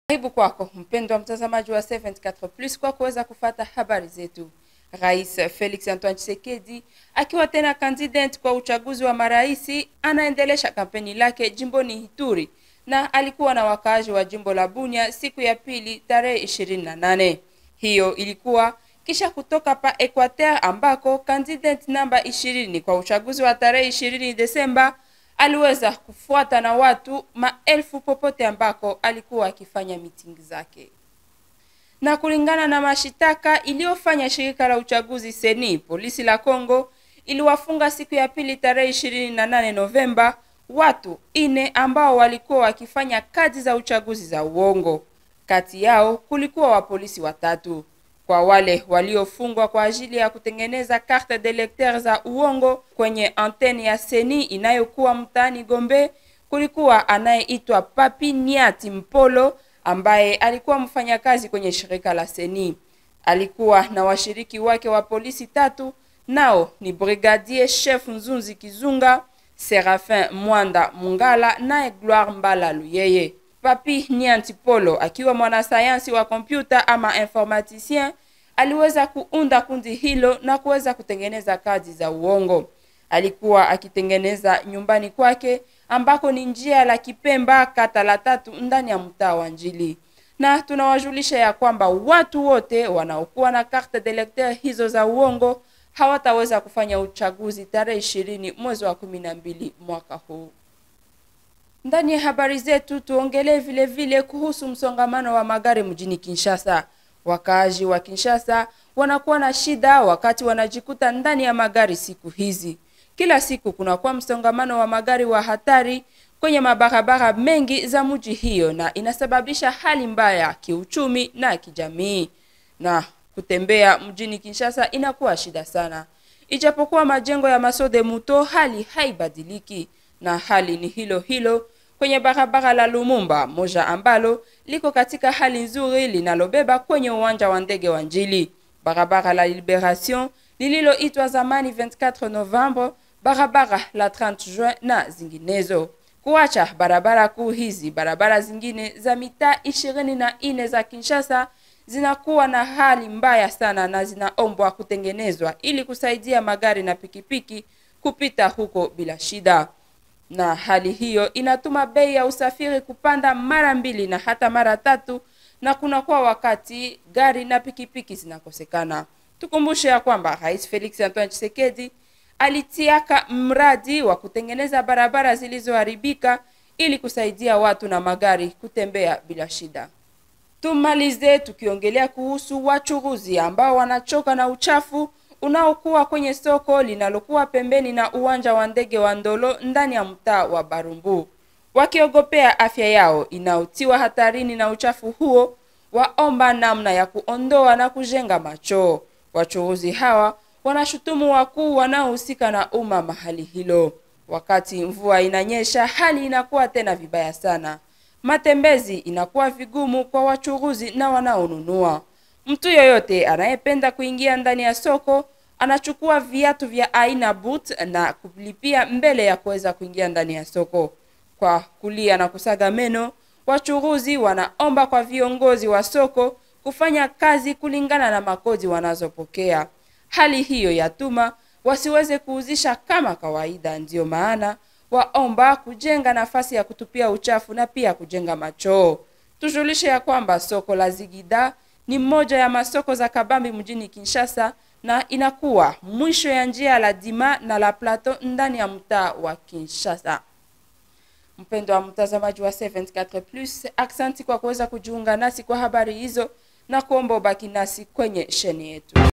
Karibu kwako mpendwa mtazamaji wa 74 Plus kwa kuweza kufata habari zetu. Rais Felix Antoine Tshisekedi akiwa tena candidate kwa uchaguzi wa maraisi anaendelesha kampeni lake jimboni Ituri na alikuwa na wakaaji wa jimbo la Bunia siku ya pili tarehe 28. Hiyo ilikuwa kisha kutoka pa Equateur ambako candidate namba 20 kwa uchaguzi wa tarehe 20 Desemba aliweza kufuata na watu maelfu popote ambako alikuwa akifanya mitingi zake. Na kulingana na mashitaka iliyofanya shirika la uchaguzi Seni, polisi la Kongo iliwafunga siku ya pili tarehe 28 Novemba watu ine ambao walikuwa wakifanya kazi za uchaguzi za uongo. Kati yao kulikuwa wapolisi watatu. Kwa wale waliofungwa kwa ajili ya kutengeneza carte d'electeur za uongo kwenye anteni ya Seni inayokuwa mtaani Gombe, kulikuwa anayeitwa Papi Niati Mpolo ambaye alikuwa mfanyakazi kwenye shirika la Seni. Alikuwa na washiriki wake wa polisi tatu, nao ni Brigadier Chef Nzunzi Kizunga, Serafin Mwanda Mungala naye Gloire Mbala Luyeye. Papi Nianti Polo akiwa mwanasayansi wa kompyuta ama informaticien aliweza kuunda kundi hilo na kuweza kutengeneza kazi za uongo. Alikuwa akitengeneza nyumbani kwake ambako ni njia la Kipemba kata la tatu ndani ya mtaa wa Njili. Na tunawajulisha ya kwamba watu wote wanaokuwa na carte d'electeur hizo za uongo hawataweza kufanya uchaguzi tarehe ishirini mwezi wa kumi na mbili mwaka huu. Ndani ya habari zetu tuongelee vile vile kuhusu msongamano wa magari mjini Kinshasa. Wakaaji wa Kinshasa wanakuwa na shida wakati wanajikuta ndani ya magari siku hizi. Kila siku kunakuwa msongamano wa magari wa hatari kwenye mabarabara mengi za mji hiyo, na inasababisha hali mbaya kiuchumi na kijamii, na kutembea mjini Kinshasa inakuwa shida sana. Ijapokuwa majengo ya Masode Muto, hali haibadiliki, na hali ni hilo hilo kwenye barabara la Lumumba moja ambalo liko katika hali nzuri linalobeba kwenye uwanja wa ndege wa Njili, barabara la Liberation lililoitwa zamani 24 Novembre, barabara la 30 Juin na zinginezo. Kuacha barabara kuu hizi, barabara zingine za mitaa ishirini na nne za Kinshasa zinakuwa na hali mbaya sana na zinaombwa kutengenezwa ili kusaidia magari na pikipiki kupita huko bila shida na hali hiyo inatuma bei ya usafiri kupanda mara mbili na hata mara tatu, na kunakuwa wakati gari na pikipiki zinakosekana. Tukumbushe ya kwamba Rais Felix Antoine Tshisekedi alitiaka mradi wa kutengeneza barabara zilizoharibika ili kusaidia watu na magari kutembea bila shida. Tumalize tukiongelea kuhusu wachuruzi ambao wanachoka na uchafu unaokuwa kwenye soko linalokuwa pembeni na uwanja wa ndege wa Ndolo ndani ya mtaa wa Barumbu, wakiogopea afya yao inayotiwa hatarini na uchafu huo, waomba namna ya kuondoa na kujenga machoo. Wachuruzi hawa wanashutumu wakuu wanaohusika na umma mahali hilo. Wakati mvua inanyesha, hali inakuwa tena vibaya sana, matembezi inakuwa vigumu kwa wachuruzi na wanaonunua. Mtu yoyote anayependa kuingia ndani ya soko anachukua viatu vya aina boot na kulipia mbele ya kuweza kuingia ndani ya soko. Kwa kulia na kusaga meno, wachuruzi wanaomba kwa viongozi wa soko kufanya kazi kulingana na makodi wanazopokea. Hali hiyo yatuma wasiweze kuuzisha kama kawaida, ndiyo maana waomba kujenga nafasi ya kutupia uchafu na pia kujenga machoo. Tujulishe ya kwamba soko la Zigida ni moja ya masoko za kabambi mjini Kinshasa na inakuwa mwisho ya njia la Dima na la Plateau ndani ya mtaa wa Kinshasa. Mpendo wa mtazamaji wa 74 Plus, aksanti kwa kuweza kujiunga nasi kwa habari hizo na kuomba ubaki nasi kwenye sheni yetu.